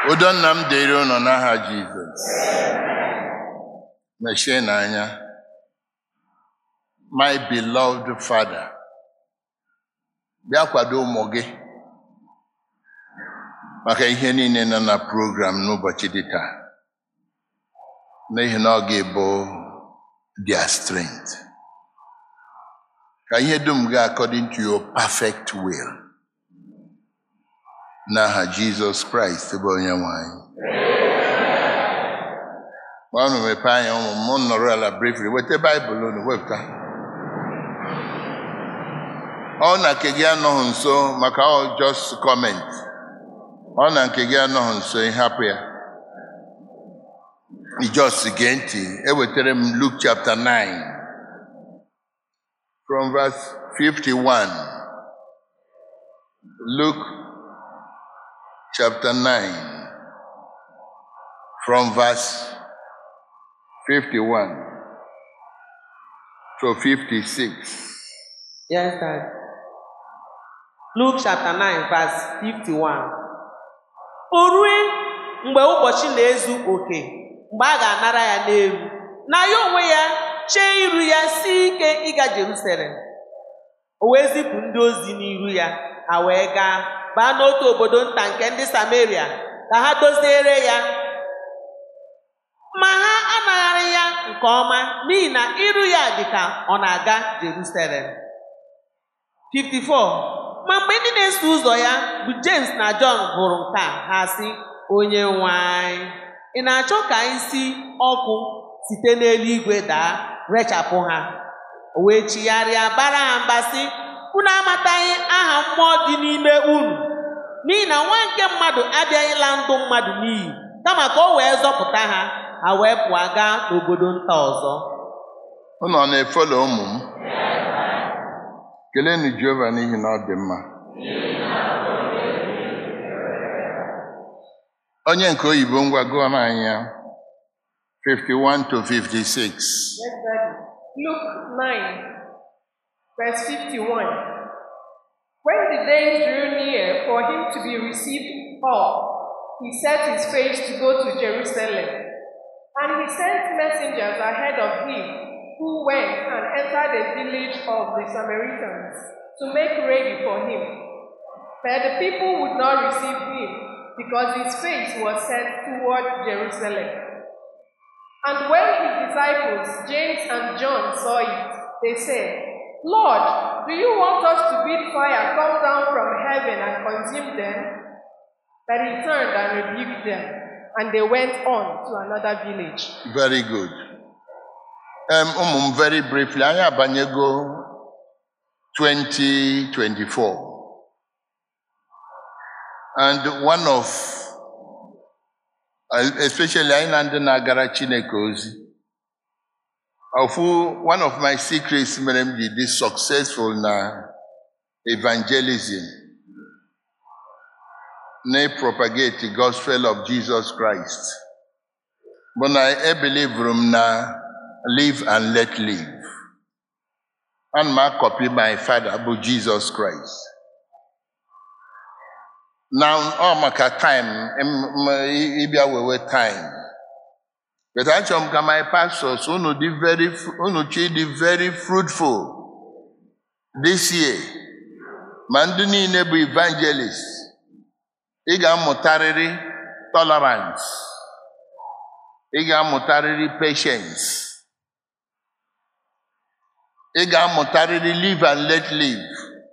udo nna m dịrị ụnọ n'aha jizọs mechie n'anya my beloved father bịa kwado ụmụ gị maka ihe niile nọ na program n'ụbọchị dị taa n'ihi na ọ ga-ebu their strength ka ihe dum gaa according to your perfect will n'aha jizọs kraịst bụ onye nwanyị ọnụ mepee anya ụmụ m m nọrọ ala briefly weta baịbụl unu wepụta ọ na nke gị anọghị nso maka ọ just comment ọ na nke gị anọghị nso ịhapụ ya just gee ntị ewetara m Luke chapter 9 from verse 51 Luke chapter 9 from verse 51 to 56 Yes, Dad. Luke chapter 9, verse 51. O rue mgbe ụbọchị na-ezu oke mgbe a ga-anara ya n'elu na ya onwe ya chee iru ya si ike ịga Jerusalem o wee zipụ ndị ozi n'iru ya ha wee gaa baa n'otu obodo nta nke ndị Samaria ka ha doziere ya ma ha anaghara ya nke ọma n'ihi na iru ya dị ka ọ na-aga Jerusalem 54 ma mgbe ndị na-eso ụzọ ya bụ James na John hụrụ nke a ha sị onye nwe anyị ị na-achọ ka anyị si ọkụ site n'eluigwe daa rechapụ ha o wee chigharịa bara ha mba sị unu amataghị aha mmụọ dị n'ime unu n'ihi na nwa nke mmadụ abịaghịla ndụ mmadụ n'iyi kama ka o wee zọpụta ha ha wee pụọ gaa n'obodo nta ọzọ unu ọ na-efolo ụmụ m kelenu Jehova n'ihi na ọ dị mma onye nke oyibo ngwa gụọ n'anya 51 to 56 Yes, Daddy. Luke 9, verse 51. When the days drew near for him to be received up, he set his face to go to Jerusalem. And he sent messengers ahead of him, who went and entered a village of the Samaritans to make ready for him. But the people would not receive him, because his face was set toward Jerusalem. And when his disciples, James and John, saw it, they said, Lord, do you want us to bid fire come down from heaven and consume them? But he turned and rebuked them, and they went on to another village. very good um, ụmụ m very briefly anyị abanyego 2024 and one of uh, especially anyị na ndị na-agara Chineke ozi ofu one of my secrets mere m ji dị successful na evangelism na propagate gospel of Jesus Christ bụ na ebelivuru m na live and let live ana m akọpi my father bụ Jesus Christ na ọ maka time m- m- ịbịa wewe time but achọrọ m ka my pastors unu dị very fru- unu chi dị very fruitful this year ma ndị niile bụ evangelist ị ga-amụtarịrị tolerance ị ga-amụtarịrị patience ị ga-amụtarịrị live and let live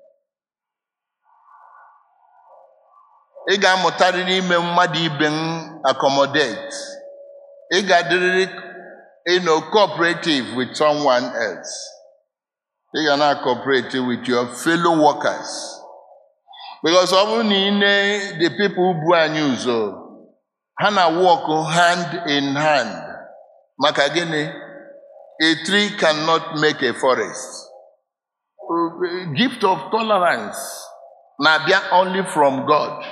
ị ga-amụtarịrị ime mmadụ ibe m accommodate ị ga-adịrịrị you know, cooperative with someone else ị ga na-cooperate with your fellow workers because ọ bụrụ na ị na the people bu anyị ụzọ ha na work hand in hand maka gịnị a tree cannot make a forest gift of tolerance na-abịa only from God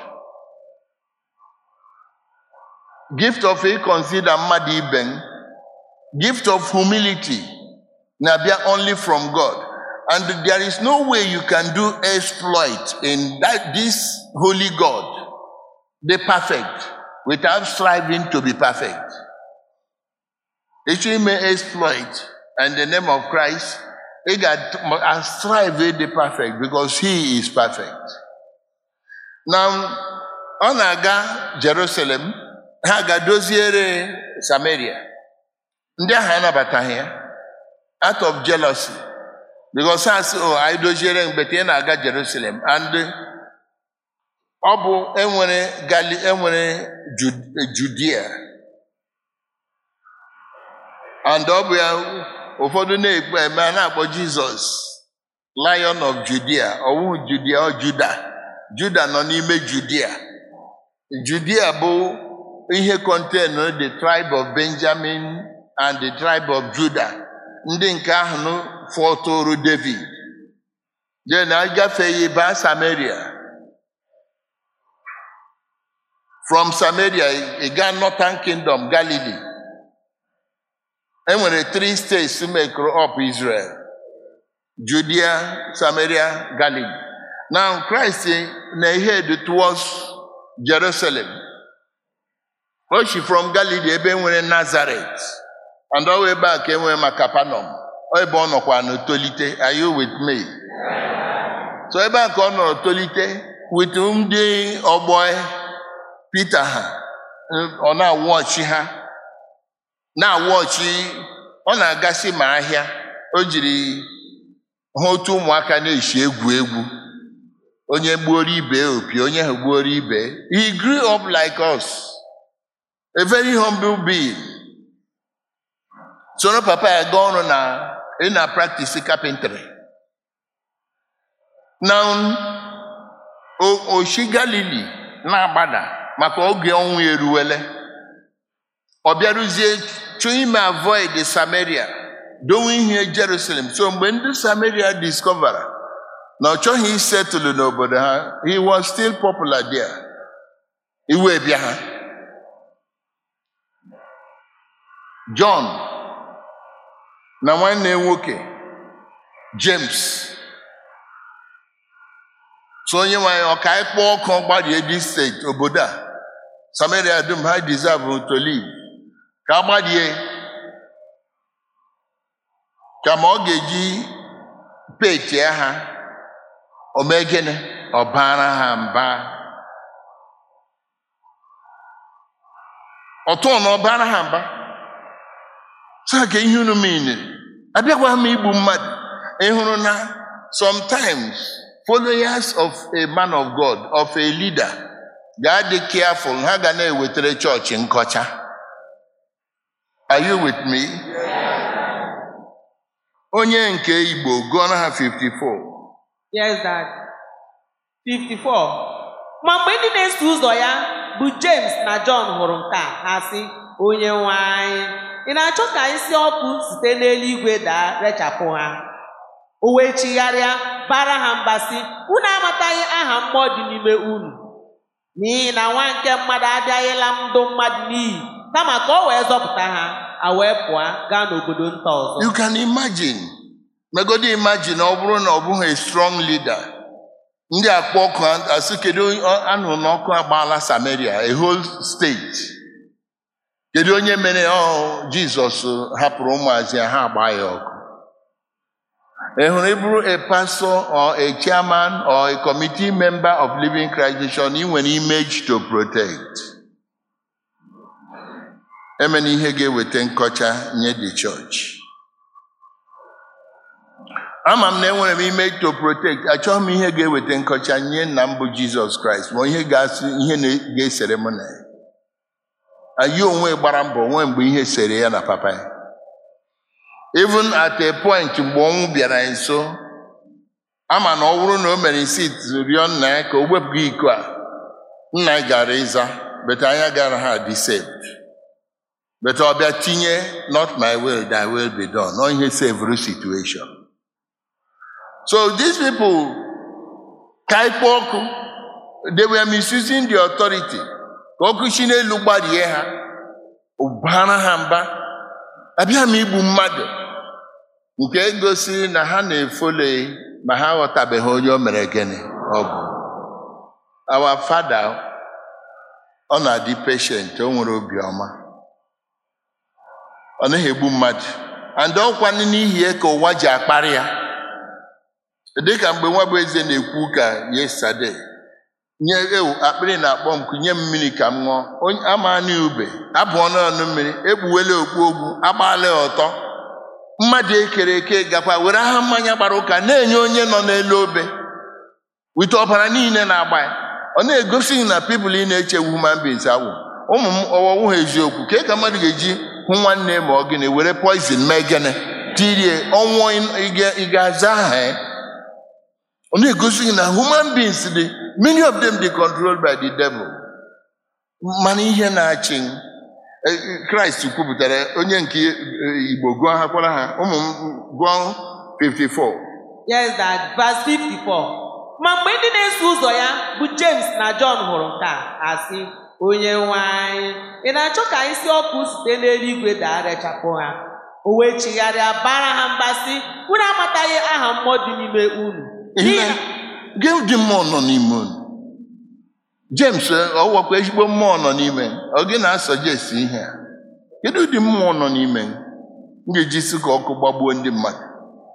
gift of consider mmadụ ibe m gift of humility na-abịa only from God and there is no way you can do exploit in that this holy God the perfect without striving to be perfect. Echi ime exploit in the name of Christ, ị ga-strive ịdị perfect because he is perfect. Na ọ na-aga Jerusalem, ha ga-doziere Samaria. Ndị ahụ anabataghị ya out of jealousy because ha sị oh anyị doziere mgbete ị na-aga Jerusalem and ọ bụ enwere gali enwere Ju- Judea and ọ bụ ya ụfọdụ na-ekpe eme a na-akpọ Jizọs Lion of Judea ọwụ Judea ọ Juda Juda nọ n'ime Judea Judea bụ ihe contain the tribe of Benjamin and the tribe of Judah ndị nke ahụ fọtụrụ David je na agafeghị baa Samaria from Samaria ị gaa Northern Kingdom Galilee enwere three states mekọrọ up Israel Judea Samaria Galilee now Christ na-head towards Jerusalem o si from Galilee ebe nwere Nazareth and ọ ebe a ka enwere maka Capernaum ọ ebe ọ nọkwa na tolite are you with me so ebe a ka ọ nọrọ tolite with ndị ọgbọ Peter ha ọ na-awọchi ha na-awọchi ọ na-agasị ma ahịa o jiri hụ otu ụmụaka na-eshi egwu egwu onye gbuoro ibe opi onye ahụ gbuoro ibe he grew up like us a very humble being soro papa ya gaa ọrụ na ị na practice carpentry na oshi galili na-agbada maka oge ọnwụ eruwele ọ bịaruzie chọọ ime avoid samaria dowe ihe jerusalem so mgbe ndị samaria discovera na ọ chọghị isetụlụ n'obodo ha he was still popular there iwe bịa ha john na nwanne ya nwoke james so onye nwanyị ọka ịkpọ ọkụ gbarie dị steeti obodo a samaria dum ha deserve to live ka agbadie kama ọ ga-eji petie ha omegene ọbara ha mba ọtụ na ọbara ha mba saa ka ihe unu meniri abịakwa m igbu mmadụ ịhụrụ na sometimes followers of a man of God of a leader ga-adị careful ha ga na-ewetara chọọchị nkọcha are you with me onye nke Igbo gụọ na ha 54 Yes, Dad. 54. Ma mgbe ndị na-eso ụzọ ya bụ James na John hụrụ nke a ha sị onye nwe anyị ị na-achọ ka isi ọkụ site n'eluigwe daa rechapụ ha o wee chigharịa bara ha mba sị unu amataghị aha mmụọ dị n'ime unu n'ihi na nwa nke mmadụ abịaghịla ndụ mmadụ n'iyi kama ka ọ wee zọpụta ha a wee pụọ gaa n'obodo nta ọzọ you can imagine megodi imagine ọ bụrụ na ọ bụghị a strong leader ndị akpọ ọkụ asị kedu anụrụ n'ọkụ agbaala Samaria a whole state kedu onye mere ọ Jizọs hapụrụ ụmụazị ya ha agba ya ọkụ ị hụrụ ịbụrụ a pastor or a chairman or a committee member of Living Christ Mission ị nwere image to protect emena ihe ga-eweta nkọcha nye the church ama m na enwere m image to protect achọghị m ihe ga-eweta nkọcha nye nna m bụ Jizọs Kraịst ma ihe ga-asị ihe na- ga-esere m na ya anyị onwe gbara mbọ nwee mgbe ihe sere ya na papa ya even at a point mgbe ọnwụ bịara ya nso ama na ọ bụrụ na o mere isi rịọ nna ya ka o wepụga iko a nna ya gara ịza beta anya gara ha dị saved beta ọ bịa tinye not my will thy will be done ọ ihe sevuru situation so these people ka ikpe ọkụ they were misusing the authority ka ọkụ si n'elu gbarie ha ụbara ha mba abịa m igbu mmadụ nke gosiri na ha na-efole ma ha aghọtabeghị onye o mere gịnị ọ bụ our father ọ na-adị patient o nwere obiọma ọ naghị egbu mmadụ and ọkwanụ n'ihi ya ka ụwa ji akparị ya dịka mgbe nwa bụ eze na-ekwu ka yesterday nye ewu akpịrị na-akpọ m kunye m mmiri ka m ṅụọ onye amaanị ube abụọ n'ọnụ mmiri ekpuwela okpu ogwu agbaala ya ọtọ mmadụ ekere eke gakwa were aha mmanya gbara ụka na-enye onye nọ n'elu obe wite ọbara niile na-agba ya ọ na-egosi na pipụl ị na-eche human beings awụ ụmụ m ọwọwụ ha eziokwu ka ka mmadụ ga-eji hụ nwanne ma ọ gịnị were poizin mee gịnị tirie ọnwụ ị ga-aza aha ya ọ na-egosi na human beings dị many of them dey controlled by the devil mana ihe na-achị kraịst kwupụtara onye nke igbo gụọ ha kwara ha ụmụ m gụọ 54 Yes, that verse 54. Ma mgbe ndị na-eso ụzọ ya bụ James na John hụrụ nke a ha sị onye nwe anyị ị na-achọ ka isi ọkụ site n'eluigwe daa rechapụ ha o wee chigharịa bara ha mba sị unu amataghị aha mmụọ dị n'ime unu N'ihi na- gị dị mmụọ nọ n'ime unu james ọ wakwa ezigbo mmụọ nọ n'ime ọ gị na-asọjesi ihe a kedu ụdị mmụọ nọ n'ime m ga-eji si ka ọkụ gbagbuo ndị mmadụ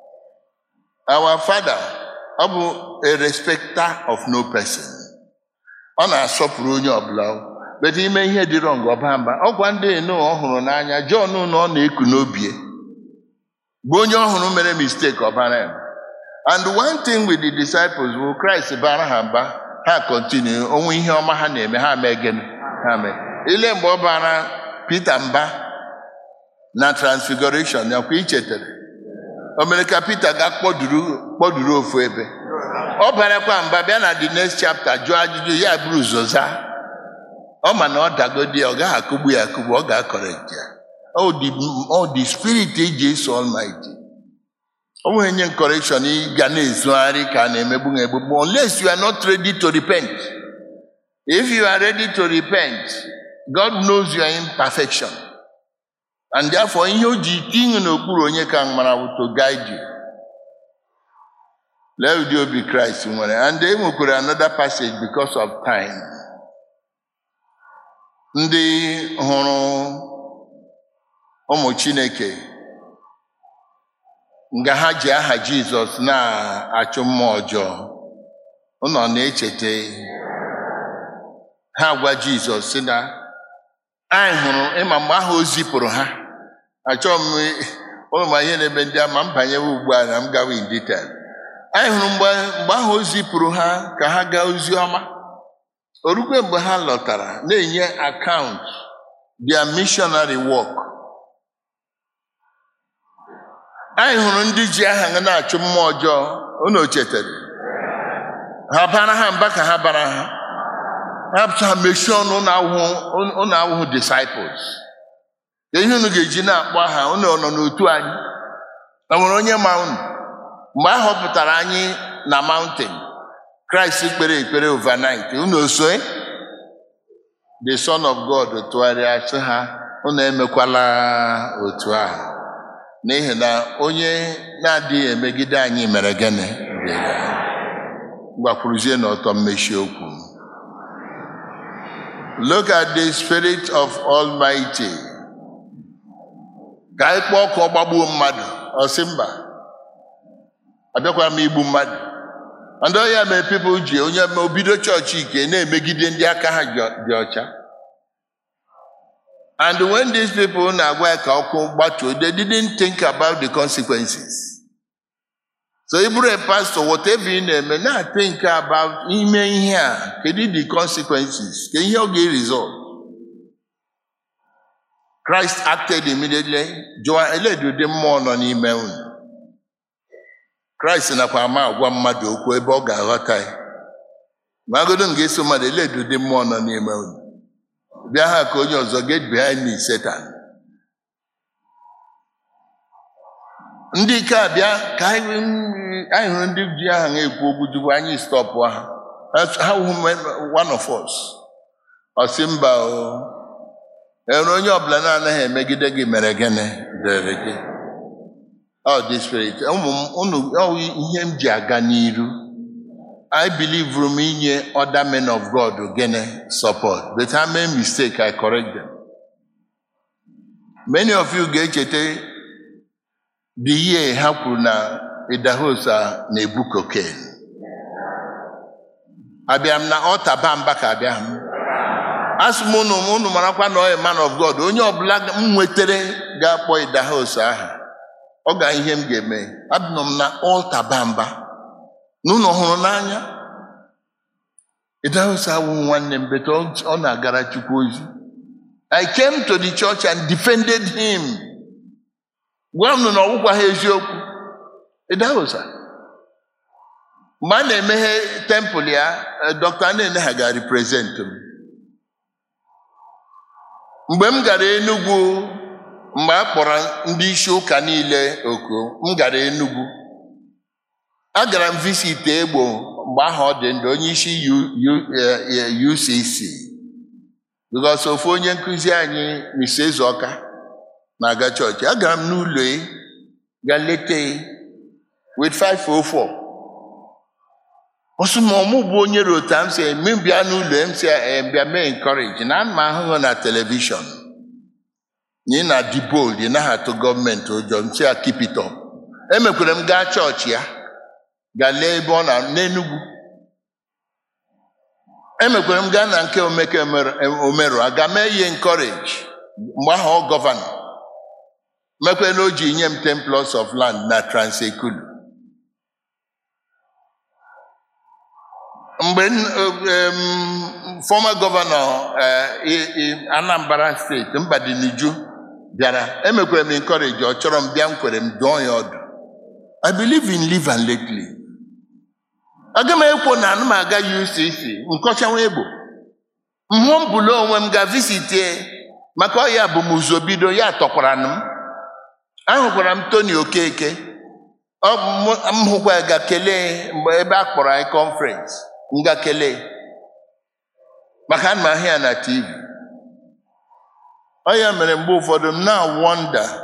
our father ọ bụ a respecter of no person ọ na-asọpụrụ onye ọbụla bete ime ihe dị wrong ọba mba ọgwa ndị eno ọ hụrụ n'anya John na ọ na-eku n'obie bụ onye ọhụrụ mere mistake ọbara ya and one thing with the disciples bụ Christ bara ha mba ha continue onwe ihe ọma ha na-eme ha mee gịnị ha mee ile mgbe ọ bara Peter mba na transfiguration ya kwa ichetara o mere ka Peter ga kpọduru kpọduru ofu ebe ọ barakwa mba bịa na the next chapter jụọ ajụjụ ya bụrụ ụzọ zaa ọ ma na ọ dagodi ya ọ gaghị akụgbu ya akụgbu ọ ga-akọrekt ya ọ dị ọ dị spirit eji eso Almighty ọ nweghị nye correction ị ga na-ezugharị ka a na-emegbu na egbugbu unless you are not ready to repent if you are ready to repent God knows your imperfection and therefore ihe o ji tinye n'okpuru onye ka mara bụ to guide you lee ụdị obi Kraịst nwere and e nwekwara another passage because of time ndị hụrụ ụmụ Chineke nga ha ji aha Jizọs na-achụ mmụọ ọjọọ ụnọ na-echeta ha gwa Jizọs sị na anyị hụrụ ịma mgbe ahụ o zipụrụ ha achọghị m ụmụ ihe na-eme ndị ama m banyewe ugbu a na m gawa in detail anyị hụrụ mgbe mgbe ahụ o zipụrụ ha ka ha gaa ozi ọma orukwe mgbe ha lọtara na-enye akaụntụ their missionary work anyị hụrụ ndị ji aha ha na-achụ mmụọ ọjọọ unu chetara ha bara ha mba ka ha bara ha ha mechie ọnụ ụnụ awụhụ disciples ka ihe unu ga-eji na-akpọ aha unu nọ n'otu anyị na nwere onye ma unu mgbe a họpụtara anyị na mountain Kraịst kpere ekpere overnight unu osoe the son of God tụgharịa sị ha unu emekwala otu ahụ n'ihi na onye na-adịghị emegide anyị mere gịnị gbakwuruzie n'ọtọ mmechi okwu look at the spirit of almighty ka anyị kpọọ ọkụ ọgbagbuo mmadụ ọsị mba abịakwara m igbu mmadụ ndị ọya mere people ji onye ma obido chọọchị ike na-emegide ndị aka ha dị ọcha And when these people na-agwa ya ka ọkụ gbatuo, they didn't think about the consequences. So ị bụrụ a pastor, whatever ị na-eme, na-think about ime ihe a, kedu the consequences, ka ihe ọ ga-result. Christ acted immediately, jụọ eledu ụdị mmụọ nọ n'ime unu. Christ nakwa ama agwa mmadụ okwu ebe ọ ga-aghọta ya. Ma agodo m ga-eso mmadụ eledu ụdị mmụọ nọ n'ime unu. bịa ha ka onye ọzọ get behind me Satan ndị ike abịa ka anyị hụrụ ndị ji aha na-ekwu okwu tupu anyị stọpụ ha ha wụ one of us ọ sị mba o enwere onye ọbụla na-anaghị emegide gị mere gịnị dere gị ọ dị spirit ụmụ m unu ihe m ji aga n'iru I believe m inye other men of God gịnị support but ha mee mistake I correct them. Many of you ga-echeta the year ha kwuru na Idahosa na-ebu cocaine. Abịa m na ọta bamba ka abịa m. Asị m unu unu marakwa na ọ bụ man of God onye ọbụla m nwetere ga-akpọ Idahosa aha ọ ga ihe m ga-eme abịnọ m na ọta bamba n'ụlọ hụrụ n'anya Idahosa awụ nwanne m bete ọ na-agara Chukwu ozi I came to the church and defended him. Gwa m na ọgwụkwa ha eziokwu. Idahosa. Mgbe a na-emeghe tempụl ya, Dr. Anene ha ga represent m. Mgbe m gara Enugu, mgbe a kpọrọ ndị isi ụka niile oku, m gara Enugu. Agara m visit Egbo mgbe ahụ ọ dị ndụ onye isi UCC. Because ofu onye nkụzi anyị Mr. Ezeoka na-aga chọọchị agara m n'ụlọ ya ga leta ya with 504 ọsụ ma ọmụ bụ onye rota m si eme bịa n'ụlọ m si bịa mee encourage na ana m ahụhụ na telivishọn na ị na-adị bold ị naghị atụ gọọmenti ụjọ m si ya keep it up emekwere m gaa chọọchị ya ga lee ebe ọ na n'Enugu emekwere m gaa na nke omeke omeru aga mee ihe encourage mgbe ahụ ọ gọvanọ mekwe na o ji nye m 10 plots of land na transekulu mgbe former gọvanọ Anambra steeti Mbadiniju bịara emekwere m encourage ọ chọrọ m bịa m kwere m dụọ ya ọdụ I believe in live and let live. aga m ekwo na anụ m aga UCC nkọchanwa egbo mhụ m bụla onwe m ga visitie maka ọya bụ m ụzọ bido ya tọkwara m ahụkwara m Tony Okeke m hụkwa ya ga kelee mgbe ebe a kpọrọ anyị conference m ga kelee maka ana m ahụ ya na TV ọya mere mgbe ụfọdụ m na-wọnda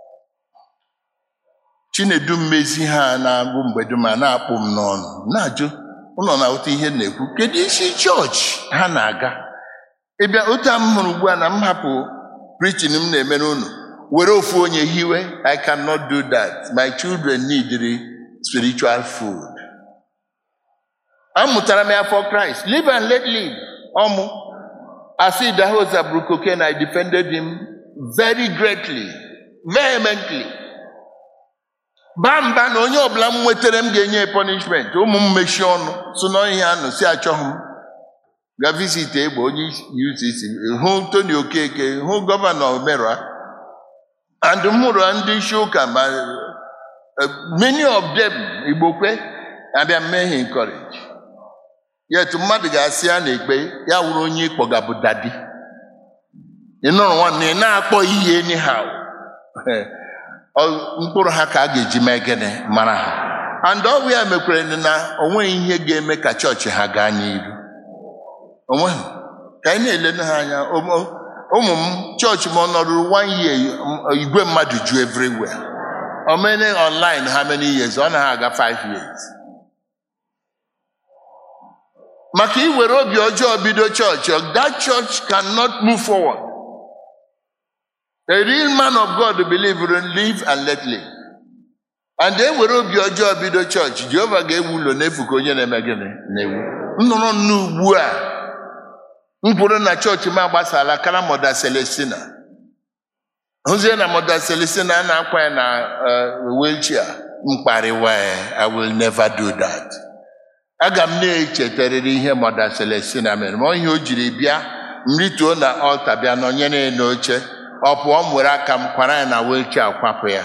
chinedu mmezi ha na-agụ mgbede ma na-akpụ m n'ọnụ na-ajụ ụlọ na ụta ihe na-ekwu kedu isi chọọchị ha na-aga ịbịa ụta m hụrụ ugbu a na m hapụ preaching m na-emere unu were ofu onye hiwe I cannot do that my children need spiritual food amụtara m ya for Christ live and let live ọmụ asị Idahosa bụrụ cocaine I defended him very greatly vehemently baa mba na onye ọbụla m nwetara m ga-enye punishment ụmụ m mechie ọnụ so n'ihe anụ si achọghị m ga visit egbe onye UCC hụ Tony Okeke hụ gọvanọ Omerua and m hụrụ ndị isi ụka ma many of them Igbokwe abịa mmehie encourage yet mmadụ ga-asị ya na ekpe ya wụrụ onye ịkpọga bụ dadi ị nụrụ nwanne ị na-akpọ ihe anyhow mkpụrụ ha ka a ga-eji mee gịnị mara ha and ọgwụ ya mekwere na o nweghị ihe ga-eme ka chọọchị ha gaa n'iru onweghị ka anyị na-elena ha anya ụmụ m chọọchị m ọ nọrụrụ one year igwe mmadụ ju everywhere o mene online how many years ọ naghị aga five years maka iwere obi ọjọọ bido chọọchị that church cannot move forward A real man of God believe in live and let live. And e were obi ọjọọ bido chọọchị Jehova ga-ewu ụlọ n'efu ka onye na-eme gịnị na-ewu nnụrụ nnu ugbu a mkpụrụ na chọọchị m agbasala kara Mọda Celestina hụzie na Mọda Celestina a na-akwa ya na wheelchair mkparịwa I will never do that. aga m na-echetarịrị ihe Mọda Celestina mere ma ihe o jiri bịa m rituo na ọlta bịa nọnyere n'oche ọ pụọ m were aka m kwara ya na wheelchair kwapụ ya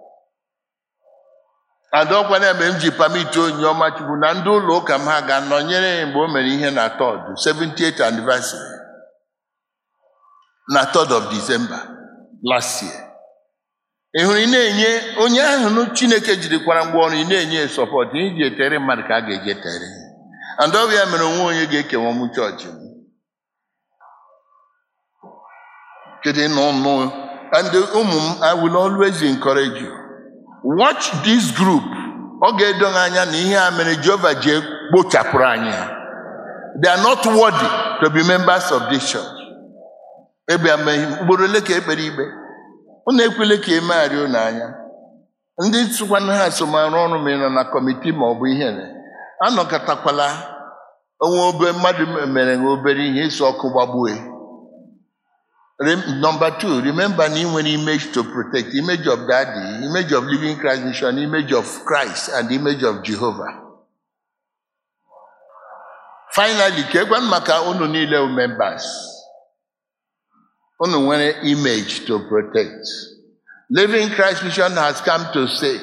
adọkwana mgbe m ji pamiti onye ọma chukwu na ndị ụlọ ụka m ha ga-anọnyere ya mgbe o mere ihe na tọd 78th anniversary na 3rd of December last year ị hụrụ ị na-enye onye ahụ Chineke jirikwara ngwa ọrụ ị na-enye sọpọt iji etere mmadụ ka a ga-eji etere and ọ bụ ya mere onwe onye ga-ekewa m chọọchị m kedu n'ọnụ and ụmụ m I will always encourage you watch this group ọ ga-edo anya na ihe a mere Jehova ji kpochapụrụ anyị ha they are not worthy to be members of this church ebe amaghị ugboro ole ka ekpere ikpe unu ekwele ka emegharị unu anya ndị sịkwana ha so ma arụ ọrụ ma ị nọ na kọmitii ma ọ bụ ihe na anọkọtakwala onwe obe mmadụ mere ha obere ihe ịsụ ọkụ gbagbue Rem- Number two, remember na ị nwere image to protect, image of daddy, image of living Christ mission, image of Christ, and image of Jehovah. Finally, ka ekwe maka unu niile wụ members. Unu nwere image to protect. Living Christ mission has come to say,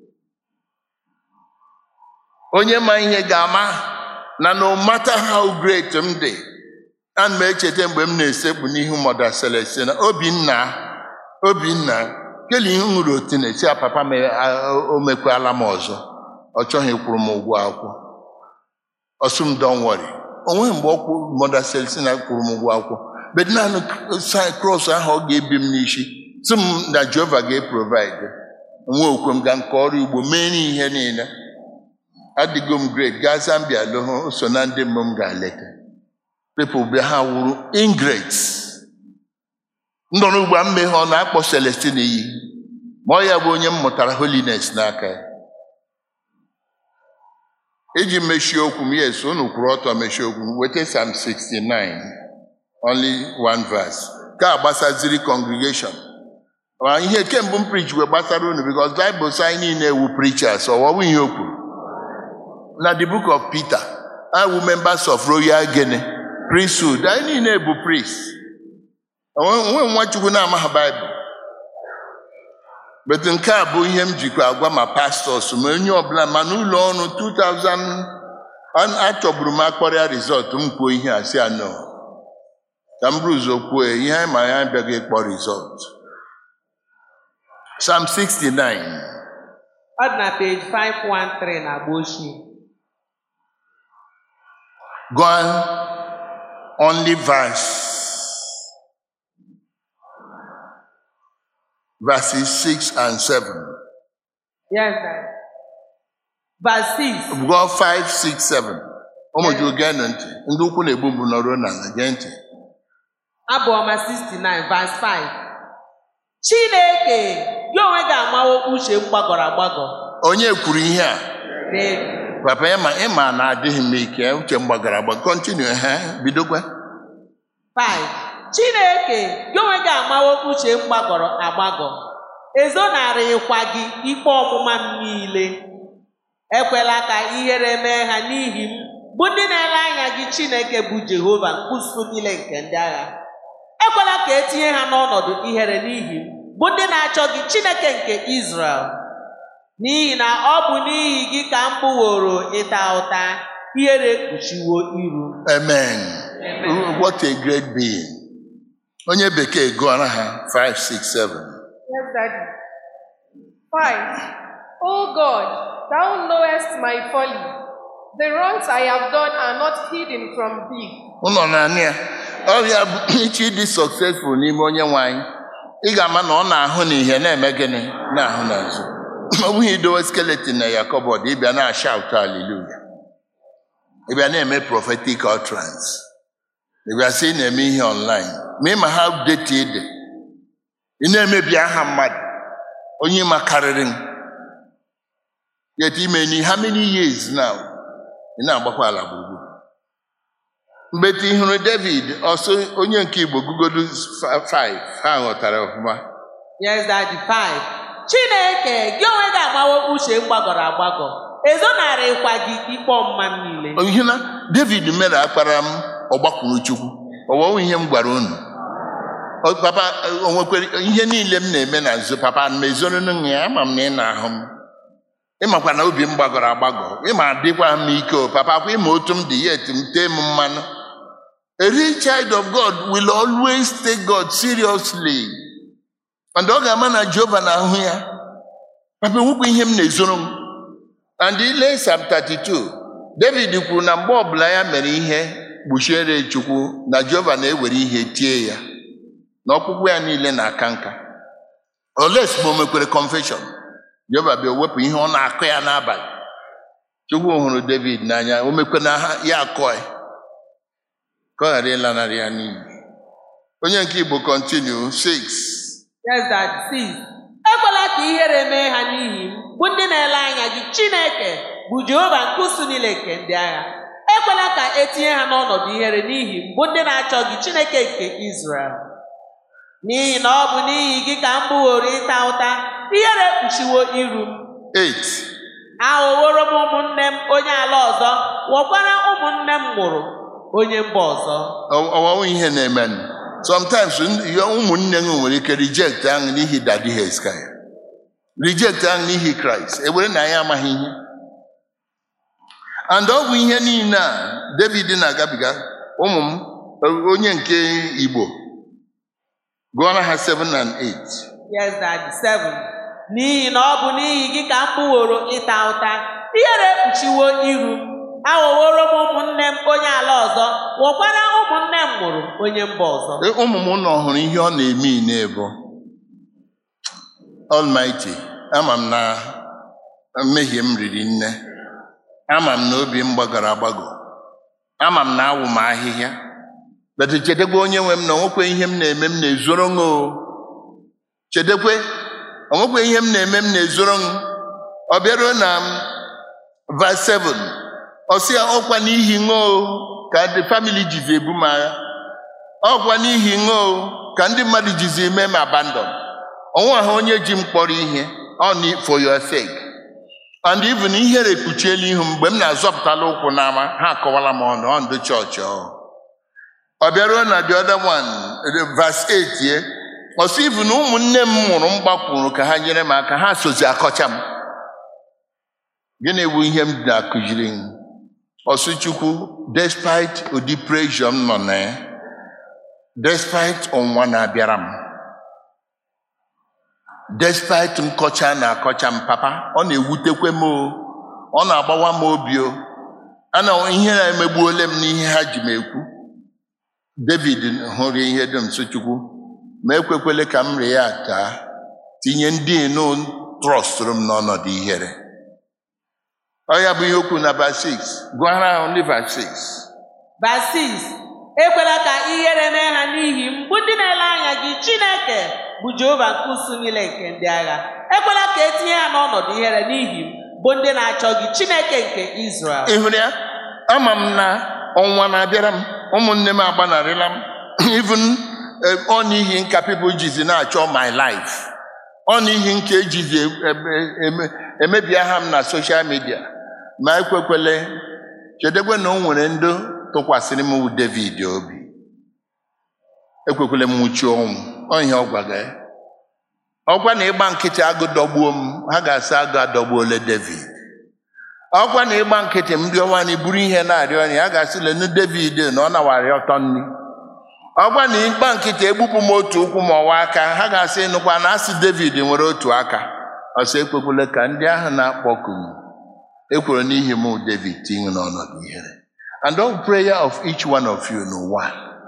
onye ma ihe ga-ama na no matter how great m dị, ana m echeta mgbe m na-esekpu n'ihu mọda Celestina Obinna Obinna kele ihe m hụrụ otu na-esi a papa m a- o mekwala m ọzọ ọ chọghị ịkwụrụ m ụgwọ akwụkwọ ọsụ m don worry onweghị mgbe ọkwụ mọda Celestina kwụrụ m ụgwọ akwụkwọ bet naanị krọs ahụ ọ ga-ebi m n'isi sị m na Jehova ga-eprovide nwa okwe m ga nke ọrụ ugbo mee n'ihe niile adịgo m great gaa Zambia lụhụ so na ndị mbụ m ga-aleta people bịa ha wuru ingrates ndọ n'ugbo a mmeghe ọ na-akpọ Celestine iyi ma ọ ya bụ onye m mụtara holiness n'aka ya iji mechie okwu m yes unu kwuru ọtọ mechie okwu m weta Psalm 69 only one verse ka agbasaziri congregation Ma ihe kemgbe m preach wee gbasara unu because Bible sị anyị niile ewu preachers ọwọwụ ihe o kwuru na the book of Peter I wu members of royal Guinea priesthood anyị niile bụ priest onwe nwachukwu na-amaghị baịbụl bet nke a bụ ihe m jikwa agwa ma pastọs ma onye ọbụla ma n'ụlọ ọrụ 2000 a- achọgburu m akpọrịa rizọt m kwuo ihe a si anọ ka m buru ụzọ kwuo ya, ihe anyị ma ya abịaghị ịkpọ rizọt Psalm 69 ọ dị na page 513 na agba ochie gone only verse verses 6 and 7 yes sir. verse 6 gụọ 5 6 7 ụmụ gị gee ntị ndị ukwu na-egbu mbụ nọruo n'ala gee ntị abụọma 69 verse 5 chineke gị onwe gị amawo uche m gbagọrọ agbagọ onye kwuru ihe a David. papa ya ma ịma na adịghị m ike uche m gbagara agba kọntinu ha bidokwa 5 chineke gị onwe gị amawo uche m gbagọrọ agbagọ ezonarịkwa gị ikpe ọmụma m niile ekwela ka ihere mee ha n'ihi m bụ ndị na-ele anya gị chineke bụ jehova mkpụsụ niile nke ndị agha ekwela ka etinye ha n'ọnọdụ ihere n'ihi m bụ ndị na-achọ gị chineke nke Izrel n'ihi na ọ bụ n'ihi gị ka m bụworo ịta ụta ihere kpuchiwo iru amen Amen. what a great being onye bekee gụọra ha 5 6 7 Yes, Daddy. Five. O God, thou knowest my folly. The wrongs I have done are not hidden from thee. ụnọ naanị ya ọrịa bụ iche ịdị successful n'ime onye nwe anyị ị ga-ama na ọ na-ahụ na ihe na-eme gịnị na-ahụ n'azụ ọ bụghị idowe skeleton na ya kọbọd ịbịa na-ashaut haleluya ịbịa na-eme prophetic utterance ịbịa sị ị na-eme ihe online ma ịma ha deti ịdị ị na-emebi aha mmadụ onye ma karịrị m yet ime ni how many years now ị na-agbakwa ala gburugburu mgbe ị hụrụ david ọsọ onye nke igbo gugodu 5 ha ghọtara ọfụma Yes, Daddy. Five. Chineke gị onwe gị amawo uche m gbagọrọ agbagọ ezonarịkwa gị ikpe ọmụma m niile ihe na david mere akpara m ọgbakwuru chukwu ọwọwụ ihe m gwara unu Ọ- papa o nwekwere ihe niile m na-eme na nzu papa m ezoro ya ama m na ị na-ahụ m ịmakwa na obi m gbagọrọ agbagọ ịma adịkwa m ike o papa kwa ịma otu m dị yet m tee m mmanụ a real child of god will always take god seriously and ọ ga-ama na jehova na-ahụ ya papa nwekwa ihe m na-ezoro m and ile Psalm 32 david kwuru na mgbe ọbụla ya mere ihe kpuchiere chukwu na jehova na-ewere ihe tie ya na ọkpụkpụ ya niile na-aka nka oles ma o mekwere confession jehova bịa wepụ ihe ọ na-akụ ya n'abalị chukwu hụrụ david n'anya o mekwana ha ya akọ ya ka ọ ghara ịlanarị ya n'iyi onye nke igbo kọntinu 6 Yes, that six. Ekwela ka ihere mee ha n'ihi m, bụ ndị na-ele anya gị Chineke bụ Jehova nke usu niile nke ndị agha. Ekwela ka etinye ha n'ọnọdụ ihere n'ihi m, bụ ndị na-achọ gị Chineke nke Izrel. N'ihi na ọ bụ n'ihi gị ka m bụworo ịta ụta, ihere kpuchiwo iru m. 8 Aghọworo m ụmụnne m onye ala ọzọ, ghọkwara ụmụnne m mụrụ onye mba ọzọ. ọwawu ihe na-eme sometimes ndị- ya ụmụnne gị nwere ike reject ahụ n'ihi dadi heskaya reject ahụ n'ihi kraịst ewere na anyị amaghị ihe and ọ bụ ihe niile a david na-agabiga ụmụ m onye nke igbo gụọra ha 7 and 8 Yes, Daddy. Seven. N'ihi na ọ bụ n'ihi gị ka m kpụworo ịta ụta, ihere ekpuchiwo iru m. Aghọworo m ụmụnne m onye ala ọzọ, ghọkwara ụmụnne m mụrụ onye mba ọzọ. E, ụmụ m nọ hụrụ ihe ọ na-eme n'ebo Almighty ama m na mmehie m riri nne ama m na obi m gbagọrọ agbagọ ama m na awụ m ahịhịa bete chedekwe onye nwe m na onwekwe ihe m na-eme m na-ezoro ṅụ o chedekwe onwekwe ihe m na-eme m na-ezoro ṅụ ọ bịaruo na m verse 7 ọ sị ya ọkwa n'ihi ṅụ o ka the family jizi ebu m agha ọkwa n'ihi ṅụ o ka ndị mmadụ jizi eme m abandon onwe ha onye ji m kpọrọ ihe ọ ni for your sake and even ihere kpuchiela ihu m mgbe m na-azọpụtala ụkwụ n'ama ha akọwala m ọnụ ọ ndụ chọọchị ọ ọ bịaruo na the other one verse 8 ye ọ sị even ụmụnne m mụrụ m gbakwuru ka ha nyere m aka ha sozi akọcha m gịnị bụ ihe m na-akụziri m ọsụ chukwu despite ụdị pressure m nọ na ya despite ọnwa na-abịara m despite nkọcha na-akọcha m papa ọ na-ewutekwe m o ọ na-agbawa m obi o ana ihe na-emegbuole m n'ihe ha ji m ekwu david hụrụ ihe dum so chukwu ma ekwekwele ka m ree ya taa tinye ndị enu trọstụrụ m n'ọnọdụ ihere ọ ya bụ ihe okwu na verse 6 gụọra ahụ ndị verse 6 Verse six. Ekwela ka ihere mee ha n'ihi m, bụ ndị na-ele anya gị Chineke bụ Jehova nke usu niile nke ndị agha. Ekwela ka etinye ha n'ọnọdụ ihere n'ihi m, bụ ndị na-achọ gị Chineke nke Izrel. ị hụrụ ya ama m na ọnwa na-abịara m ụmụnne m agbanarịla m even eh, ọ n'ihi nka people jizi na-achọ my life ọ n'ihi nke ejizi eme- eme- emebia ha m na social media ma ekwekwele chedekwe na o nwere ndị tụkwasịrị m wụ david obi ekwekwele m nwụchi ọnwụ ọ ihe ọ gwaga ya ọkwa na ịgba nkịtị agụ dọgbuo m ha ga-asị agụ adọgbuole david ọkwa na ịgba nkịtị m rịọwa na buru ihe na-arịọ ya a ga-asị lenu david na ọ nawarị ọtọ nri ọkwa na ịgba nkịtị egbupụ m otu ụkwụ ma ọwa aka ha ga-asị nụkwa na asị david nwere otu aka ọsọ ekwekwele ka ndị ahụ na-akpọku m ekwere n'ihi m david tinye n'ọnọdụ ihere and all prayer of each one of you n'ụwa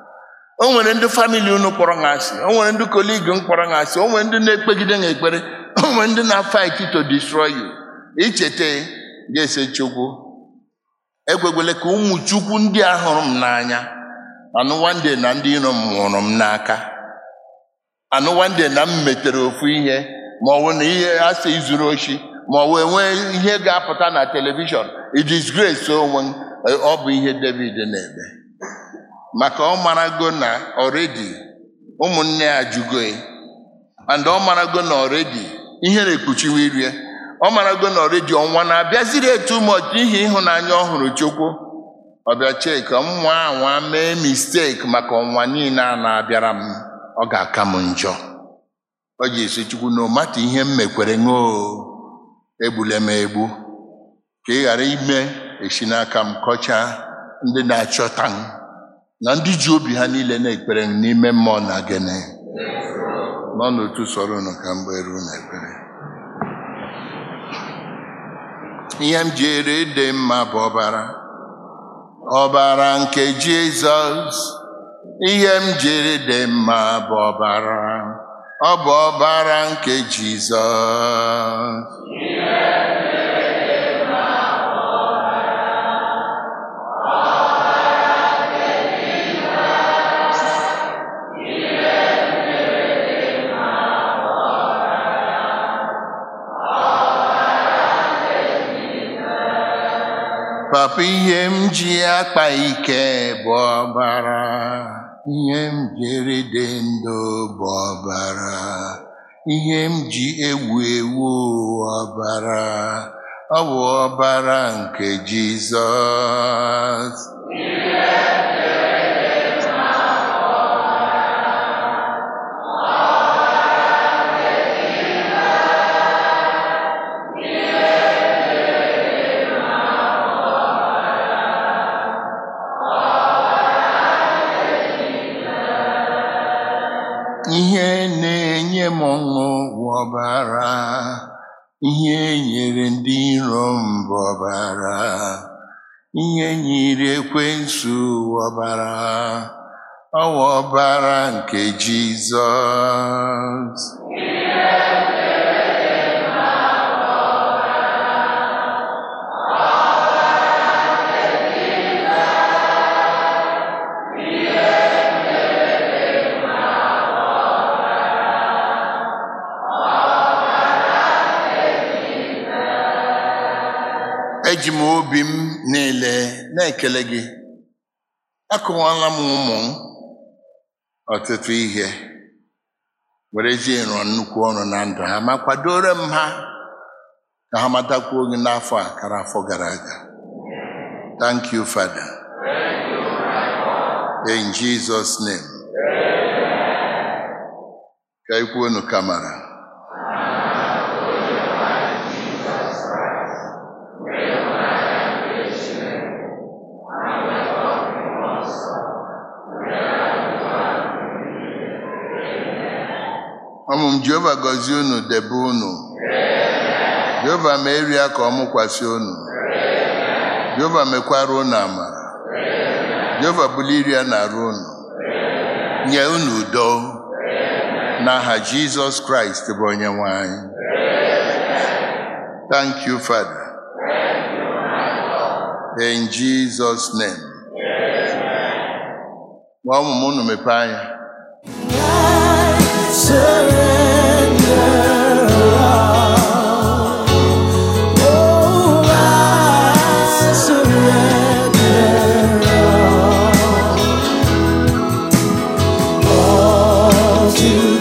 o nwere ndị famili unu kpọrọ ha asị o nwere ndị koligi m kpọrọ ha asị o nwere ndị na-ekpegide ha ekpere o nwere ndị na-fight to destroy you icheta ga-ese chukwu ekwekwele ka ụmụ chukwu ndị a hụrụ m n'anya anụwande na ndị iro m hụrụ m n'aka anụwande na m metere ofu ihe ma ọ bụ na ihe a sị izuru oshi ma ọ bụ enwee ihe ga-apụta na telivishọn idisgrace onwe m ọ bụ ihe david na-eme maka ọ marago na ọredi ụmụnne ya jụgo ya and ọ marago na ọredi ihere ekpuchiwo iru ya ọ marago na ọredi ọnwa na-abịaziri etu mọch n'ihi ịhụnanya ọ hụrụ chukwu ọbịa chek nwa anwa mee misteki maka ọnwa niile a na-abịara m ọ ga-aka m njọ ọ ji esi chukwu na ọmata ihe m mekwere ṅụọ egbule m egbu ka ị ghara ime esi n'aka m kọchaa ndị na-achọta m na ndị ji obi ha niile na-ekpere m n'ime mmụọ na gene nọ n'otu sọrọ unu ka mgbe ruo na ekpere ihe m jere dị mma bụ ọbara ọbara nke jizọs ihe m jere dị mma bụ ọbara ọ bụ ọbara nke jizọs Papa ihe m ji akpa ike bụ ọbara ihe m jiri dị ndụ bụ ọbara ihe m ji ewu ewu ọbara ọ bụ ọbara nke Jizọs ihe na-enye m ọṅụ bụ ọbara ihe nyere ndị iro m bụ ọbara ihe nyere ekwensu ọbara ọ bụ ọbara nke Jizọs eji m obi m niile na-ekele gị akụwala m ụmụ m ọtụtụ ihe werezie rụọ nnukwu ọrụ na ndụ ha ma kwadoro m ha ka ha matakwuo gị n'afọ a kara afọ gara aga thank you father in jesus name ka ikwuonu kamara ụmụ m jehova gọzie unu debe unu jehova mee eri ya ka ọ mụkwasị unu jehova mekwara unu amara jehova bulie iri ya na-arụ unu nye unu udo n'aha jizọs kraịst bụ onye nwe anyị thank you father in jesus name nwa ụmụ m unu mepee anya surrender all. Oh, I surrender all. All to